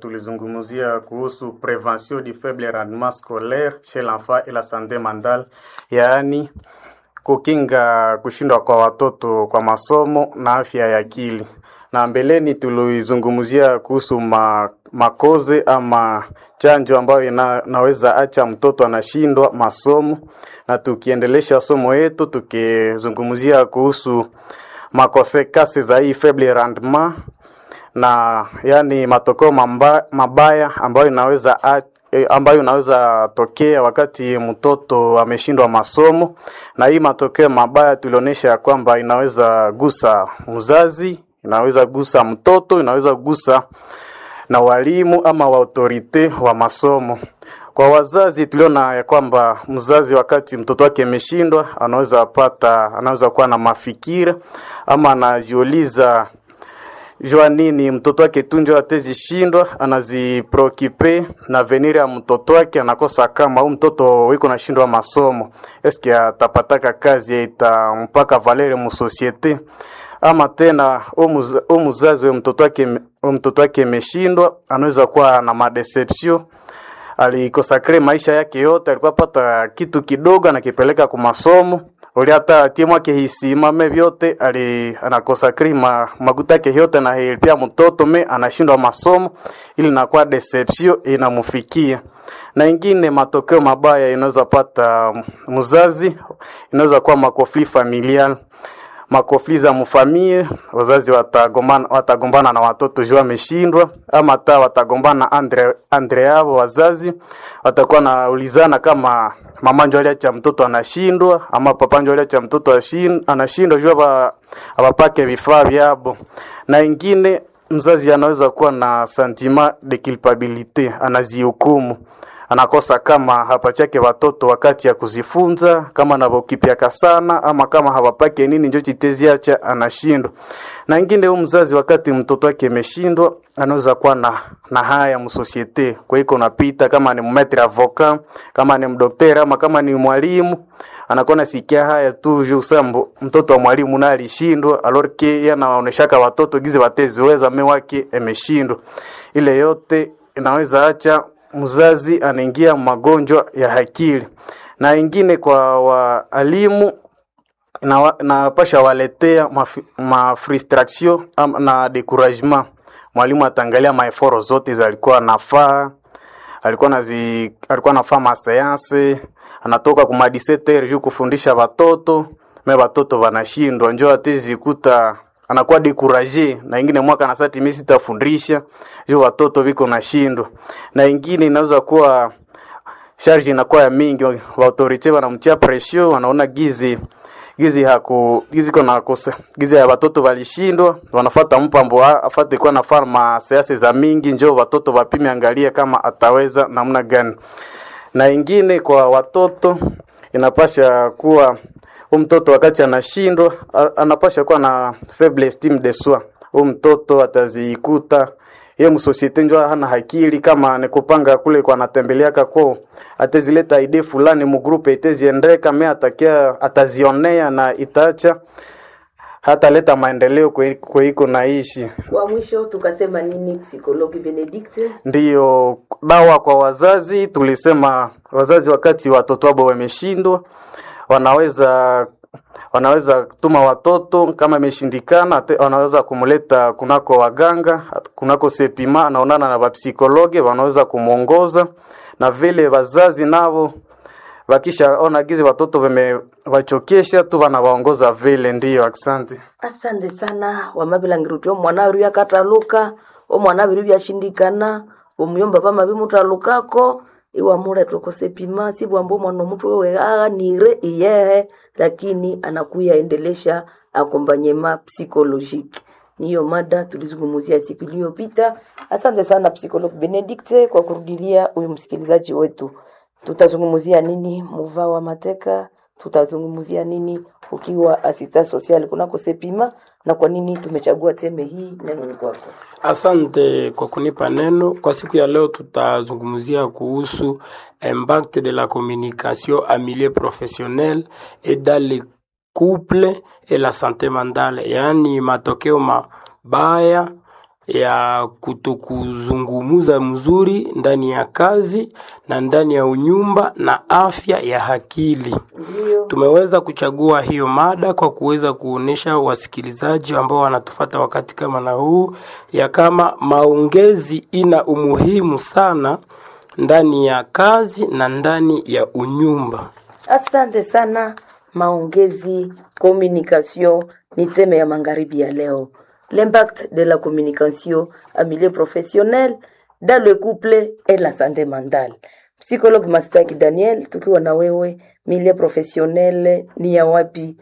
tulizungumzia kuhusu prevention du faible rendement scolaire chez l'enfant et la santé mentale, yaani kukinga kushindwa kwa watoto kwa masomo na afya ya akili. Na mbeleni tulizungumzia kuhusu ma, makoze ama chanjo ambayo ina, naweza acha mtoto anashindwa masomo, na tukiendelesha somo yetu tukizungumzia kuhusu makosekasi za hii faible rendement na yani matokeo mamba, mabaya ambayo inaweza a, eh, ambayo inaweza tokea wakati mtoto ameshindwa masomo, na hii matokeo mabaya tulionyesha ya kwamba inaweza gusa mzazi, inaweza gusa mtoto, inaweza gusa na walimu ama wa autorite wa masomo. Kwa wazazi tuliona ya kwamba mzazi wakati mtoto wake ameshindwa, anaweza pata, anaweza kuwa na mafikira ama anajiuliza jua nini mtoto wake tu njo atezishindwa, anaziprokipe na venir ya mtoto wake, anakosa kama huu mtoto wiko nashindwa masomo, eske atapataka kazi itampaka valere mu societe ama tena u muzazi we mtoto wake we mtoto wake imeshindwa, anaweza kuwa na madeception alikosakre maisha yake yote, alikuwa pata kitu kidogo anakipeleka ku masomo uli hata timu yake hisimame vyote ali anakosakri ma, maguta yake yote na pia mtoto me anashindwa masomo, ili nakuwa deception inamufikia. Na ingine matokeo mabaya inaweza pata mzazi, inaweza kuwa makofli familial makofli za mfamie, wazazi watagombana watagombana na watoto juu ameshindwa, ama hata watagombana andre andre yao wazazi watakuwa naulizana kama mama ndio aliacha mtoto anashindwa ama papa ndio aliacha mtoto ashin- anashindwa juu hapa hawapake vifaa vyabo. Na ingine mzazi anaweza kuwa na sentiment de culpabilite, anazihukumu anakosa kama hapachake watoto wakati ya kuzifunza, kama navokipyaka sana ama kama hawapake nini njo chiteziacha anashindwa. Na ingine huyu mzazi wakati mtoto wake ameshindwa, anaweza kuwa na, na haya msosiete kwa iko napita, kama ni mmetre avoka, kama ni mdokteri ama kama ni mwalimu anakuwa nasikia haya tu juu sambo mtoto wa mwalimu naye alishindwa, alors que yeye anaoneshaka watoto gize wateziweza me wake ameshindwa. Ile yote inaweza acha mzazi anaingia magonjwa ya akili, na ingine kwa waalimu na napasha waletea mafi- mafrustration ama na decouragement. Mwalimu ataangalia maeforo zote zalikuwa nafaa alikuwa nazi alikuwa nafaa maseanse anatoka kuma 17 juu kufundisha watoto me watoto wanashindwa njo atezikuta anakuwa dekuraje na ingine mwaka na sati mimi sitafundisha juu watoto viko nashindwa na ingine inaweza kuwa charge inakuwa ya mingi wa autorite wanamtia pression wanaona gizi gizi haku gizi kona kosa gizi ya watoto walishindwa wanafata mpambo a- afate kwa na farma siasa za mingi njo watoto wapime angalia kama ataweza namna gani na ingine kwa watoto inapasha kuwa huyu mtoto wakati anashindwa a- anapasha kuwa na faible estime de soi huyu mtoto atazikuta ye msosiete njo hana akili kama ni kupanga kule kwa anatembeleaka kwao atezileta ide fulani mugrupe iteziendeka me atakia atazionea na itaacha hataleta maendeleo kwe- kweiko naishi Kwa mwisho tukasema nini, psikologi Benedict? ndiyo dawa kwa wazazi. Tulisema wazazi wakati watoto wao wameshindwa, wanaweza wanaweza tuma watoto kama imeshindikana, te- wanaweza kumleta kunako waganga, kunako sepima, anaonana na wapsikologe, wanaweza kumwongoza na vile wazazi navo wakishaona gizi watoto wamewachokesha tu wanawaongoza vile. Ndiyo, asante. Asante sana wamabilangiruti omwana wiru yakataluka omwana wiru byashindikana omuyomba pama bimutalukako iwamuletwa kosepima sibwamba omwana omutu wewe aghanire iyehe lakini anakuya endelesha akompanyema psikolojiki niyo mada tulizungumzia siku iliyopita asante sana psikolog benedict kwa kurudilia huyu msikilizaji wetu tutazungumzia nini muva wa mateka tutazungumzia nini ukiwa asita social kunako sepima na kwa nini tumechagua teme hii neno ni kwako Asante kwa kunipa neno. Kwa siku ya leo tutazungumzia kuhusu impact de la communication en milieu professionnel et dans le couple et la santé mentale, yaani matokeo mabaya ya kutokuzungumuza mzuri ndani ya kazi na ndani ya unyumba na afya ya akili. Ndio. Tumeweza kuchagua hiyo mada kwa kuweza kuonesha wasikilizaji ambao wanatufata wakati kama na huu ya kama maongezi ina umuhimu sana ndani ya kazi na ndani ya unyumba. Asante sana. Maongezi, communication ni teme ya magharibi ya leo. L'impact de la communication en milieu professionnel dans le couple et la santé mentale. Psychologue Mastaki Daniel, tukiwa na wewe, milieu professionnel ni ya wapi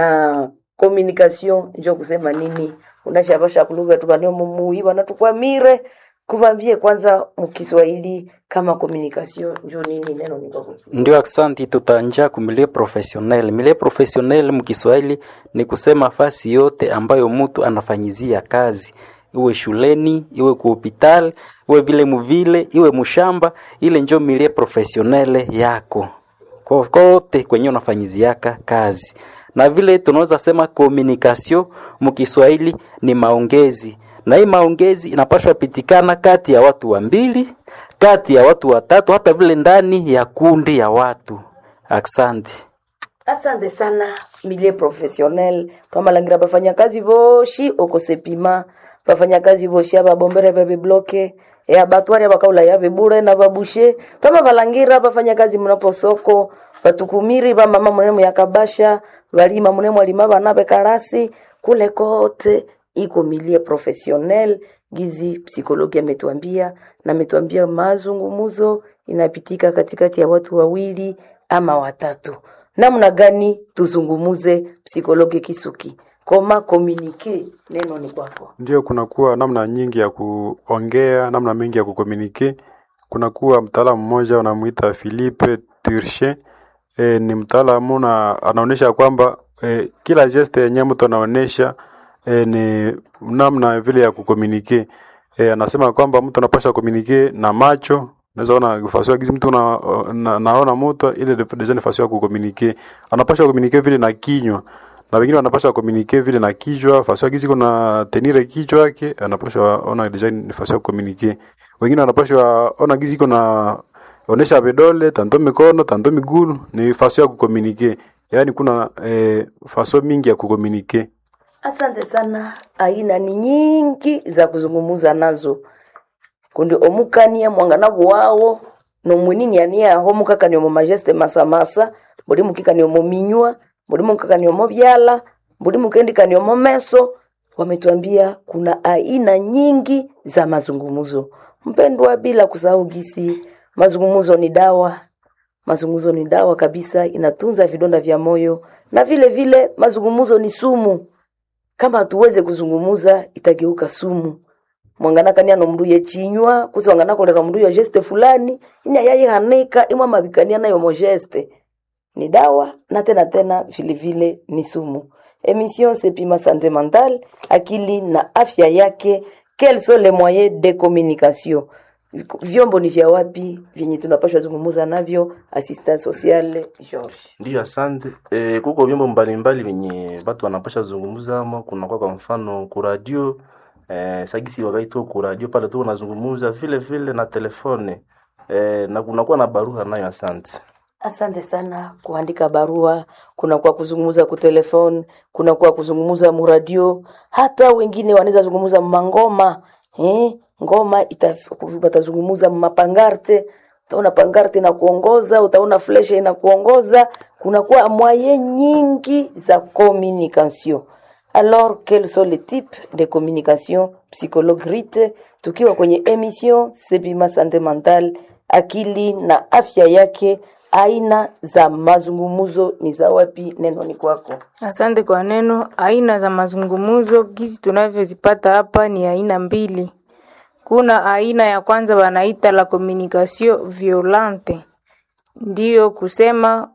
na communication njo kusema nini? Unashabasha kuluga tukanio mumui wanatukwamire kuvambie kwanza mukiswahili kama communication njo nini neno ni kwa kusi. Ndio, aksanti. Tutaanja kumilie professionnel. Milie professionnel mkiswahili ni kusema fasi yote ambayo mtu anafanyizia kazi, iwe shuleni, iwe ku hospital, iwe vile muvile, iwe mushamba, ile njo milie professionnel yako Ko- kote kwenye unafanyiziaka kazi. Na vile tunaweza sema communication mkiswahili ni maongezi, na hii maongezi inapaswa pitikana kati ya watu wa mbili, kati ya watu watatu, hata vile ndani ya kundi ya watu. Asante. asante sana milie professionnel twamalangira bafanyakazi boshi okosepima bafanyakazi boshi ababombere babibloke e abatwari abakaula yabe bure na babushe twama balangira bafanyakazi munaposoko batukumiri bamama munemu yakabasha balima munemu alima bana bekarasi kule kote iko milie professionnel gizi psikologi ametuambia na ametuambia mazungumuzo inapitika katikati ya watu wawili ama watatu namna gani tuzungumuze psikologi kisuki koma komunike neno ni kwako Ndio, kunakuwa namna nyingi ya kuongea, namna mingi ya kukomunike. Kunakuwa mtaalamu mmoja wanamuita Philippe Turchin. E, ni mtaalamu na anaonyesha kwamba e, kila geste yenye mtu anaonyesha e, ni namna vile ya kukomunike. E, anasema kwamba mtu anapaswa komunike na macho Unaweza ona fasi gizi mtu na, na, naona mtu ile deja ni fasi ya kukomunike. Anapaswa komunike vile na kinywa na wengine wanapaswa komunike vile na kichwa fasi gizi kuna tenire kichwa yake anapaswa ona deja ni fasi ya kukomunike. Wengine wanapaswa ona gizi kuna onesha vidole tanto mikono tanto miguu ni fasi ya kukomunike. Yaani kuna eh, faso mingi ya kukomunike. asante sana aina ni nyingi za kuzungumuza nazo kundi omukania mwangana bwawo nomwinini ania aho mukakani omo majeste masamasa buli mukikani omo minywa buli mukakani omo byala buli mukendikani omo meso wametuambia kuna aina nyingi za mazungumzo mpendwa bila kusahau gisi mazungumzo ni dawa mazungumzo ni dawa kabisa inatunza vidonda vya moyo na vile vile mazungumzo ni sumu kama hatuweze kuzungumuza itageuka sumu mwanganakania nomnduye chinywa kusi wanganakolera mndu ya geste fulani ini ayayihanika imwe mabikania nayo mo geste ni dawa na tena tena vile vile ni sumu emission sepima sante mentale akili na afya yake quels sont les moyens de communication vyombo ni vya wapi vyenye tunapashwa zungumuza navyo assistant sociale George Ndiyo, asante. E, kuko vyombo mbalimbali vyenye watu wanapasha zungumza ama kunakuwa kwa mfano kuradio e, sagisi wakati tu kuradio pale tu unazungumza vile vile na telefone e, na kunakuwa na barua nayo. Asante. Asante sana kuandika barua, kuna kwa kuzungumza ku telefone, kuna kwa kuzungumza muradio, hata wengine wanaweza zungumza mangoma eh, ngoma ita- watazungumza mapangarte, utaona pangarte na kuongoza, utaona fleshe ina kuongoza, kuna kwa mwaye nyingi za communication. Alors, quels sont les types de communication psychologue Rite, tukiwa kwenye emission Sepima Sante Mental, akili na afya yake, aina za mazungumuzo ni za wapi? Neno ni kwako. Asante kwa neno. Aina za mazungumzo gizi tunavyozipata hapa ni aina mbili. Kuna aina ya kwanza wanaita la communication violente, ndiyo kusema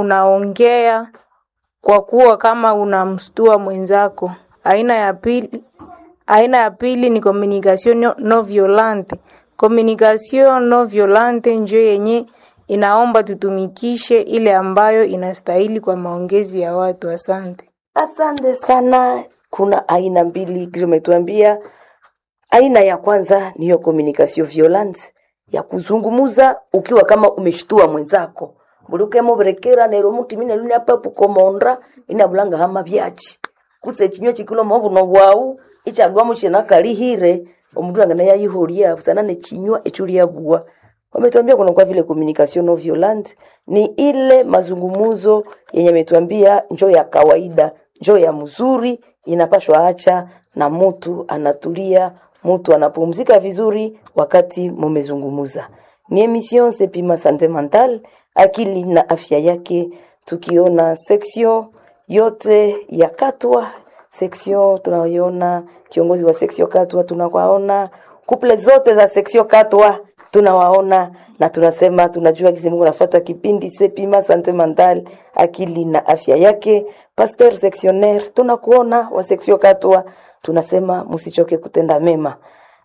unaongea kwa kuwa kama unamstua mwenzako. Aina ya pili, aina ya pili ni communication no, no violente. Communication no violente njo yenye inaomba tutumikishe ile ambayo inastahili kwa maongezi ya watu. Asante. Asante sana. Kuna aina mbili kisha umetuambia Aina ya kwanza ni hiyo communication violence ya kuzungumuza ukiwa kama umeshtua mwenzako buluke muberekera nero muti mine luni apa pukomonda ina bulanga hama byachi kuse chinywa chikulo mobuno bwau ichagwa muchena kalihire omundu angana yayihulia busana ne chinywa echulia bua wametuambia kuna kwa vile communication non violente ni ile mazungumuzo yenye ametuambia njo ya kawaida njo ya mzuri inapashwa acha na mtu anatulia mtu anapumzika vizuri wakati mumezungumuza ni emission sepima sante mental akili na afya yake tukiona section yote ya katwa section tunayoona kiongozi wa section katwa tunawaona kuple zote za section katwa tunawaona na tunasema tunajua kisi Mungu nafuata kipindi sepima sante mental akili na afya yake pasteur sectionnaire tunakuona wa section katwa tunasema msichoke kutenda mema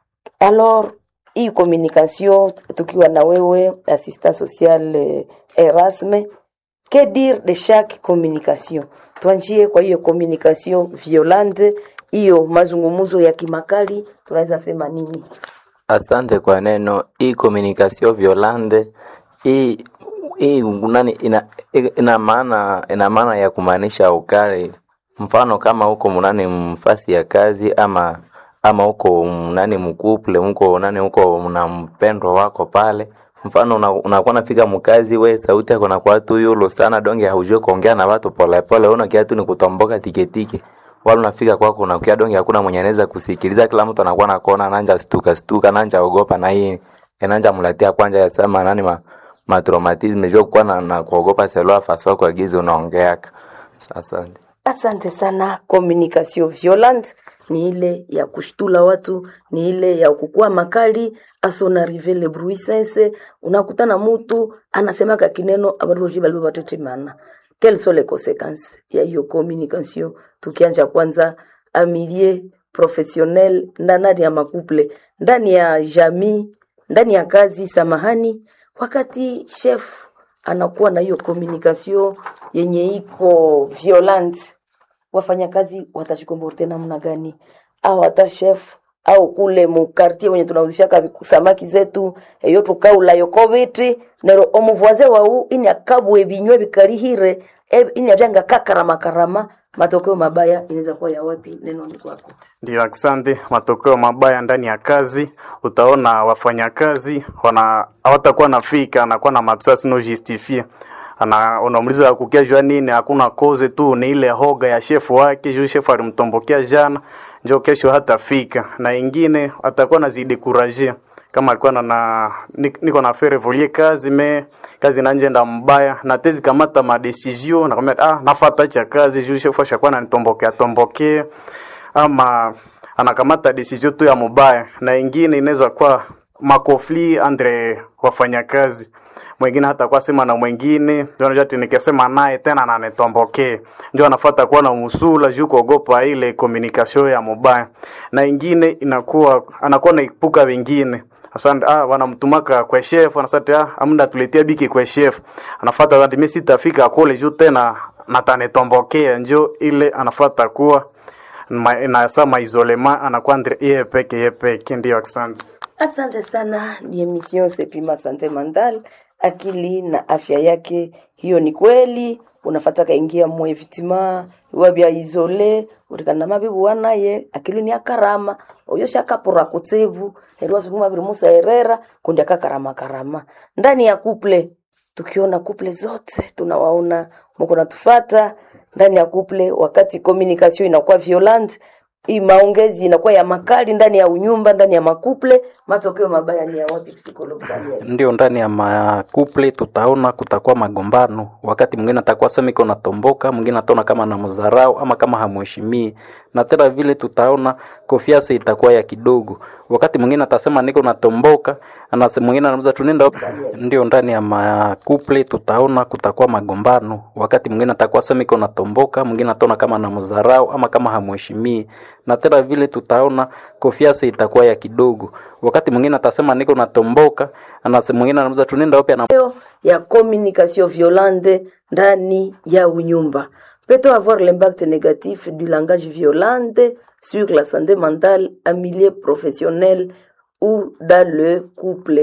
alors hii communication tukiwa na wewe assistant social eh, Erasme que dire de chaque communication tuanjie kwa hiyo communication violente hiyo mazungumzo ya kimakali tunaweza sema nini Asante kwa neno hii communication violente hii hii nani ina, ina maana ina maana ya kumaanisha ukali. Mfano kama huko mnani mfasi ya kazi ama ama huko mnani mkuple huko nani huko na mpendwa wako pale mfano unakuwa una unakuwa nafika mkazi we sauti yako nakuwa tu yulo sana donge haujui kuongea na watu pole pole una kiatu ni kutomboka tiketike wala unafika kwako unakia donge hakuna mwenye anaweza kusikiliza kila mtu anakuwa nakuona nanja stuka stuka nanja ogopa na hii enanja mlatia kwanja ya sema nani ma, ma traumatism jua kuwa na, na kuogopa selua faso kwa gizi unaongeaka sasa Asante sana. Communication violente ni ile ya kushtula watu, ni ile ya kukua makali asonarive le bruit sense. Unakutana mutu anasemaka kineno abantu bali batetemana. Quelles sont les conséquences ya hiyo communication? Tukianja kwanza amilie professionnel ndani ya makuple, ndani ya jamii, ndani ya kazi, samahani, wakati chef anakuwa na hiyo communication yenye iko violent, wafanyakazi watajikomporte namna gani? Au hata chef au kule mukartie wenye tunauzishaka samaki zetu eyo tukaula yoko biti nero omuvoise wau ini akabwe binywe bikalihire e- ini abyanga kakarama karama matokeo mabaya inaweza kuwa ya wapi? Neno ni kwako. Ndio, asante. Matokeo mabaya ndani ya kazi, utaona wafanyakazi wana hawatakuwa nafika, anakuwa na mabsasi no justifie ana unamuliza kukia jua nini, hakuna koze tu, ni ile hoga ya shefu wake, juu shefu alimtombokea jana, njo kesho hatafika, na ingine atakuwa nazidi kuraje kama alikuwa na, na ni- niko na faire volie kazi me kazi nanjenda mbaya na tezi kamata ma decision na kama ah nafata cha kazi juu shefu ashakuwa ananitombokea tombokea ama anakamata decision tu ya mubaya, na ingine inaweza kuwa makofli andre wafanyakazi mwingine hata kwa sema na mwingine ndio unajua ati nikisema naye tena ananitombokee, ndio anafuata kuwa na musula juu kuogopa ile communication ya mubaya, na ingine inakuwa anakuwa naipuka wengine Asante, ah, wanamtumaka kwa chef, anasema ah, amda tuletea biki kwa chef. Anafuata zati mimi sitafika kule juu tena natanitombokea, njo ile anafuata kuwa ma, na sa maisolema anakuwa andre yeye peke yeye peke, ndio asante. Asante sana, ni emission Sepima Sante Mental, akili na afya yake. Hiyo ni kweli, unafata kaingia mwe vitima wabya isole utikana mabibu wanaye akili ni akarama oyo shakapura kutsevu herwa sukuma biri musa herera kundi akakarama karama ndani ya kuple tukiona kuple zote tunawaona mko natufata ndani ya kuple wakati communication inakuwa violent hii maongezi inakuwa ya makali ndani ya unyumba ndani ya makuple matokeo mabaya ni ya wapi psikologi Daniel? ndio ndani ya makuple tutaona kutakuwa magombano. Wakati mwingine atakuwa sema iko natomboka, mwingine ataona kama na mzarau ama kama hamuheshimii, na tena vile tutaona konfiansa itakuwa ya kidogo. Wakati mwingine atasema niko natomboka, anasema mwingine anauza tunenda wapi? Ndio ndani ya makuple tutaona kutakuwa magombano. Wakati mwingine atakuwa sema iko natomboka, mwingine ataona kama na mzarau ama kama hamuheshimii, na tena vile tutaona konfiansa itakuwa ya kidogo. Wakati mwingine atasema niko natomboka, anasema mwingine anauza tunenda wapi? Ana ya communication violente ndani ya unyumba Peut-on avoir l'impact négatif du langage violent sur la santé mentale en milieu professionnel ou dans le couple